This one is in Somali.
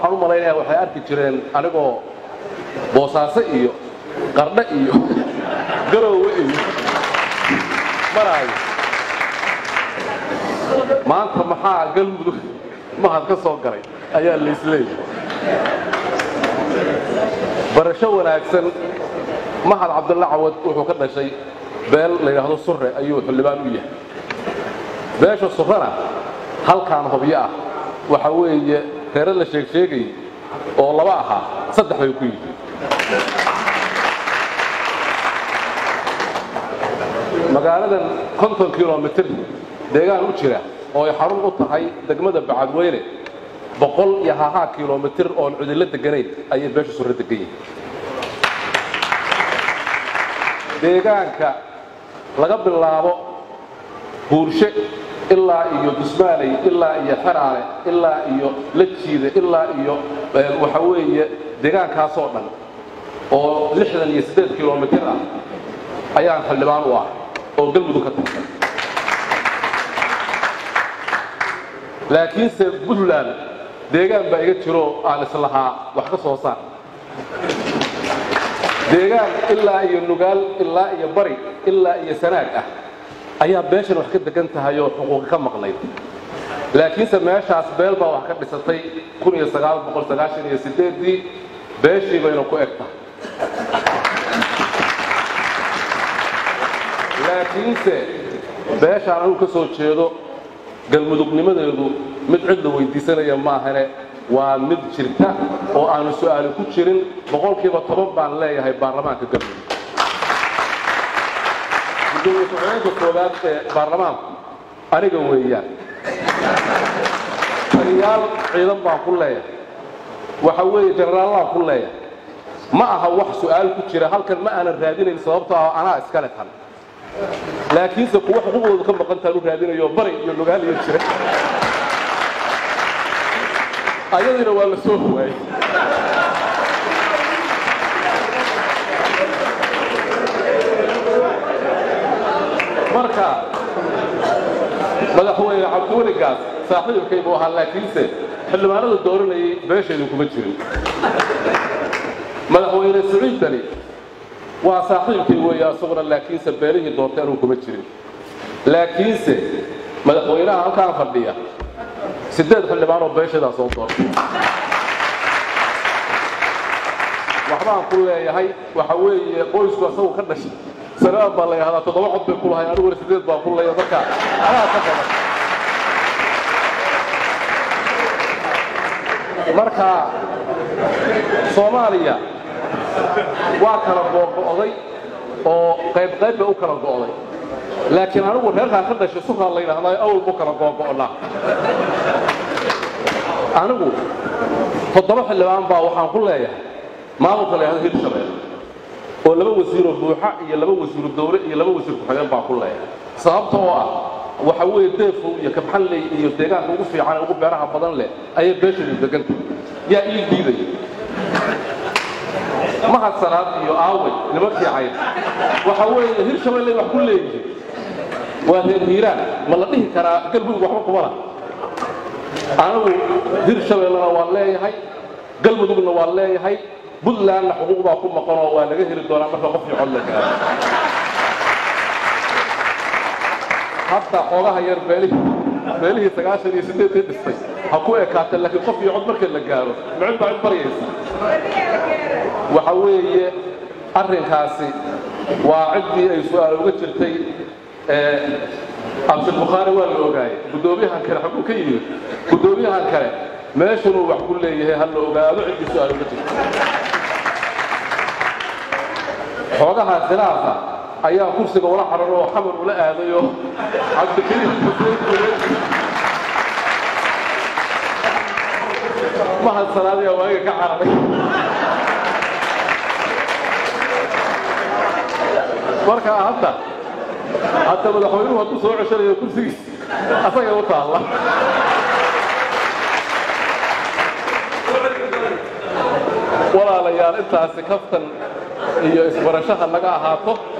waxaan u malaynayaa waxay arki jireen anigoo boosaaso iyo qardho iyo garoowe iyo maraayo maanta maxaa galmudug mahad ka soo galay ayaa laisleeyahay barasho wanaagsan mahad cabdulla cawad wuxuu ka dhashay beel la yidhaahdo surre ayuu xildhibaan u yahay beesha surrena halkaan hobyo ah waxa weeye reere la sheeg sheegay oo laba ahaa saddex bay ku yihiin magaaladan konton kilomitir deegaan u jira oo ay xarun u tahay degmada bacadweyne boqol iyo hahaa kilomitir oon cudillo deganayn ayay beesha surre degan yihiin deegaanka laga bilaabo buurshe ilaa iyo dusmaaley ilaa iyo xeraale ilaa iyo lajiide ilaa iyo waxa weeye deegaankaasoo dhan oo lixdan iyo siddeed kilomitir ah ayaan xildhibaan u ah oo galmudug ka tirsan laakiinse puntland deegaan baa iga jiro aan islahaa wax ka soo saar deegaan ilaa iyo nugaal ilaa iyo bari ilaa iyo sanaag ah ayaa beeshan wax ka degan tahay oo xuquuqi ka maqnayd laakiinse meeshaas beel baa wax ka dhisatay ii beeshii bayna ku eg tahay laakiinse beeshaan anuu ka soo jeedo galmudugnimadeedu mid cid la weydiisanaya maahane waa mid jirta oo aanu su'aali ku jirin boqolkiiba toban baan leeyahay baarlamaanka galmudug gudoomiye ku-xigeenka koowaad ee baarlamaanku aniga weeyaan taliyaal ciidan baan ku leeyahay waxa weeye jenaraallaan ku leeyahay ma aha wax su'aal ku jira halkan ma aanan raadinayn sababtoo ah anaa iskale tan laakiinse kuwa xuquuqdoodu ka maqantaan u raadinayo bari iyo lugaal iyo jira ayadiina waa la soo huwaayey marka madaxweyne cabdiweligaas saaxiibkay buu ahaa laakiinse xildhibaanada dooranayay beesheedu kuma jirin madaxweyne siciid dali waa saaxiibkay weeye asaguna laakiinse beelihii doortay anuu kuma jirin laakiinse madaxweynaha halkaan fadhiya siddeed xildhibaan oo beeshadaa soo doortay waxbaan ku leeyahay waxa weeye qoysku asagu ka dhashay sanaan baa la yidhahdaa toddoba cod bay ku lahay aniguna siddeed baan ku leeyahay marka anaa ka badan marka soomaaliya waa kala googo'day oo qayb qayb bay u kala go'day laakiin anigu reerkaan ka dhashay sukaa la yidhahdaa awal bu kala googo'naa anigu toddoba xildhibaan baa waxaan ku leeyahay maamulka la yidhahdo hirshabelle oo laba wasiiroo buuxa iyo laba wasiiru dawle iyo laba wasiir ku-xigeen baan ku leeyahay sababta oo ah waxa weeye deefow iyo kabxanley iyo deegaanka ugu fiican ee ugu beeraha badan leh ayay beeshadu deganta yaa ii diidaya mahad sanaad iyo aaway nimankii cayd waxa weeye hirshabelle wax ku leeyihiin waa reer hiiraan ma la dhihi karaa galmudug waxba kumala anigu hirshabellena waan leeyahay galmudugna waan leeyahay buntlandna xuquuq baa ku maqanoo waa laga heli doonaa marka qof cod la gaaro hadda xoogaha yar beelihii beelihii sagaashan iyo siddeedkii dhistay ha ku ekaatee laakiin qof iyo cod marka la gaaro micid baa cid baryaysa waxa weeye arrinkaasi waa ciddii ay su'aal uga jirtay cabdilbukhaari waa la ogaayey guddoomiyahan kale xaguu ka yimid guddoomiyahan kale meeshunuu wax ku leeyahay ha la ogaado ciddii su'aal uga jirta xoogaha khilaafa ayaa kursiga ula xaran oo xamar ula aadayo cabdikariim xuseen mahad sanaadiya waaga ka cararay marka hadda hadda madaxweynuhu hadduu soo ceshanayo kursigiis asagay u taalla walaalayaal intaasi kaftan iyo isbarashaha naga ahaato